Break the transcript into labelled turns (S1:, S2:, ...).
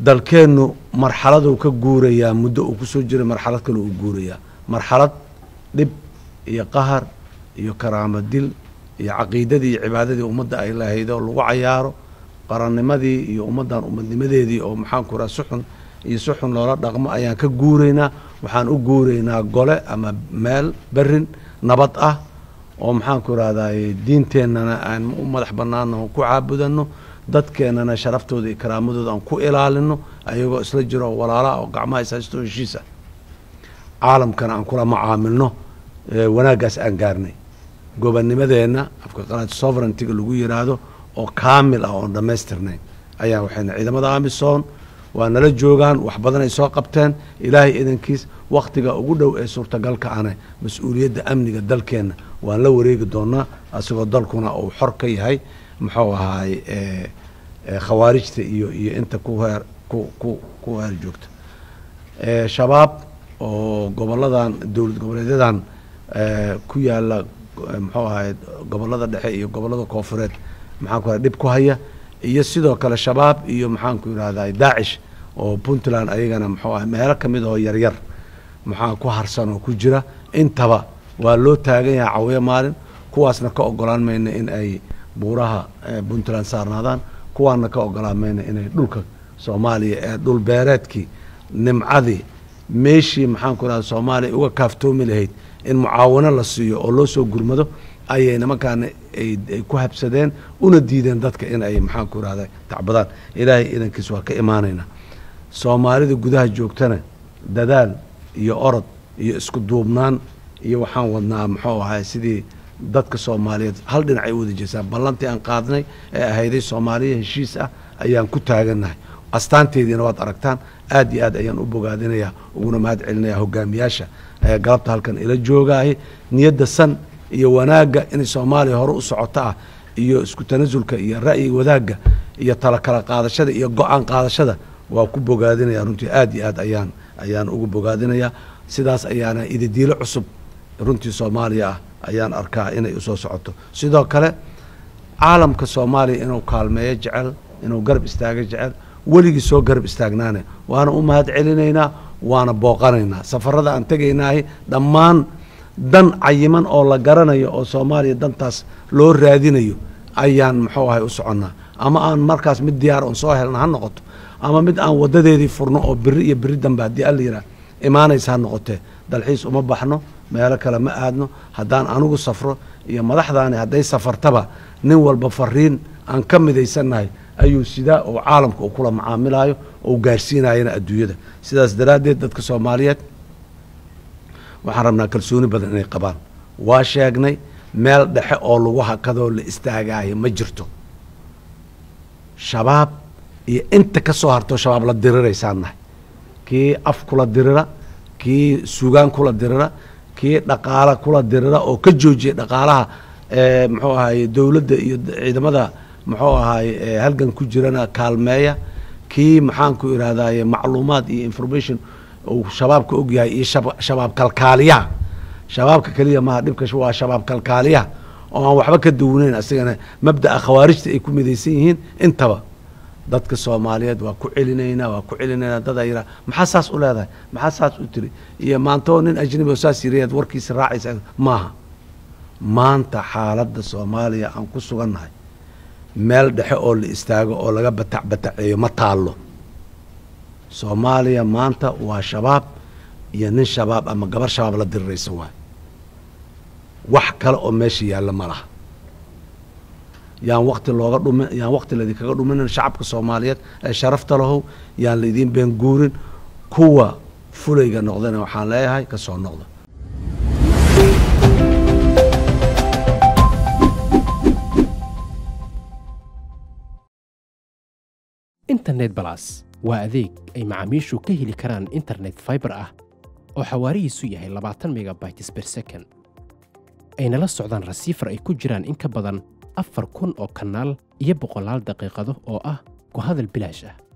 S1: dalkeennu marxaladuu ka guurayaa muddo uu kusoo jiray marxalad kale uu guurayaa marxalad dhib iyo qahar iyo karaamo dil iyo caqiidadii iyo cibaadadii ummadda ay lahaydo lagu cayaaro qarannimadii iyo ummaddan ummadnimadeedii oo maxaanku raha suxun iyo suxun loola dhaqmo ayaan ka guuraynaa waxaan u guuraynaa gole ama meel berin nabad ah oo maxaanku rahday diinteennana aan u madax bannaano ku caabudano dadkeennana sharaftooda iyo karaamadooda aan ku ilaalino ayagoo isla jiro oo walaalaha oo gacmaha ishaysto heshiis ah caalamkana aan kula macaamilno wanaaggaas aan gaarnay gobonnimadeenna afka qalaad sovereigntiga lagu yidhaahdo oo kaamil ah oon dhammaystirnayn ayaa waxayna ciidamada amisom waa nala joogaan wax badan ay soo qabteen ilaahay idankiis wakhtiga ugu dhow ee suurtagalka ane mas-uuliyadda amniga dalkeenna waan la wareegi doonaa asagoo dalkuna uu xor ka yahay muxuu ahaay khawaarijta iyo iyo inta ku heer ku ku ku heer joogta shabaab oo goboladan dowlad goboleedyadan ku yaala muxuu ahaay gobolada dhexe iyo gobolada koofureed maxaan ku raa dhib ku haya iyo sidoo kale shabaab iyo maxaanku yidhahdaa daacish oo puntland ayagana muxuu ahay meelo ka mid oo yaryar maxaa ku harsan oo ku jira intaba waa loo taagan yahay cawiyo maalin kuwaasna ka ogolaan mayna in ay buuraha puntland saarnaadaan kuwaana ka ogolaan mayna inay dhulka soomaaliya ee dhul beereedkii nimcadii meeshii maxaanku yidhahda soomaaliya uga kaaftoomi lahayd in mucaawano la siiyo oo loo soo gurmado ayay nimankaana ay ku habsadeen una diideen dadka in ay maxaanku irahda tacbadaan ilaahay idankiis waa ka imaanaynaa soomaalida gudaha joogtana dadaal iyo orod iyo isku duubnaan iyo waxaan wadnaa muxuu ahay sidii dadka soomaaliyeed hal dhinac ay u wada jeesaan ballantii aan qaadnay ee ahayday soomaaliya heshiis ah ayaan ku taagannahay astaanteediina waad aragtaan aad iyo aad ayaan u bogaadinayaa uguna mahad celinaya hogaamiyaasha galabta halkan ila joogaahay niyadda san iyo wanaagga inay soomaaliya hore u socoto ah iyo isku tanasulka iyo ra'yi wadaagga iyo tala kala qaadashada iyo go-aan qaadashada waa ku bogaadinaya runtii aad iyo aad ayaan ayaan ugu bogaadinayaa sidaas ayaana ididiilo cusub runtii soomaaliya ah ayaan arkaa inay usoo socoto sidoo kale caalamka soomaaliya inuu kaalmeeyo jecel inuu garab istaago jecel weligii soo garab istaagnaane waana u mahad celinaynaa waana booqanaynaa safarada aan tegaynaahi dhammaan dan cayiman oo la garanayo oo soomaaliya dantaas loo raadinayo ayaan muxuu ahay u soconnaa ama aan markaas mid diyaar oon soo helna ha noqoto ama mid aan wadadeedii furno oo beri iyo beri dambe haddii alla yidhaah imaanaysa ha noqotee dalxiis uma baxno meelo kale ma aadno haddaan anigu safro iyo madaxdaani hadday safartaba nin walba fariin aan ka midaysannahay ayuu sidaa oo caalamka uu kula macaamilaayo oo gaarsiinayana adduunyada sidaas daraaddeed dadka soomaaliyeed waxaan rabnaa kalsooni badan inay qabaan waa sheegnay meel dhexe oo lagu hakadoo la istaagaayo ma jirto shabaab iyo inta ka soo hartoo shabaab la diriraysaan nahay kii af kula dirira kii sugaan kula dirira kii dhaqaala kula dirira oo ka joojiya dhaqaalaha muxuu ahaye dowladda iyo ciidamada muxuu ahaye halgan ku jirana kaalmeeya kii maxaanku irahdaye macluumaad iyo information uu shabaabka ogyahay iyo shabaab kalkaaliyaha shabaabka keliya maha dhibka waa shabaab kalkaaliyaha oo aan waxba ka duwanayn asagana mabda'a khawaarijta ay ku midaysan yihiin intaba dadka soomaaliyeed waa ku celinaynaa waa ku celinaynaa dadaa yiraa maxaa saas u leedahay maxaa saas u tiri iyo maantoo nin ajnabi oo saas yirayaad warkiisa raacaysa maaha maanta xaaladda soomaaliya aan ku sugannahay meel dhexe oo la istaago oo laga batac bataceeyo ma taallo soomaaliya maanta waa shabaab iyo nin shabaab ama gabar shabaab la diriraysa waay wax kale oo meesha yaalla ma laha yaan wakti looga dhumin yaan wakti laydinkaga dhuminin shacabka soomaaliyeed ee sharafta lahow yaan laydiin been guurin kuwa fulayga noqdana waxaan leeyahay ka soo noqda
S2: internet balas waa adeeg ay macaamiishu ka heli karaan internet faibar ah oo xawaarihiisu yahay labaatan megabytes ber second ayna la socdaan rasiifar ay ku jiraan in ka badan afar kun oo kanaal iyo boqolaal daqiiqado oo ah ku hadal bilaash ah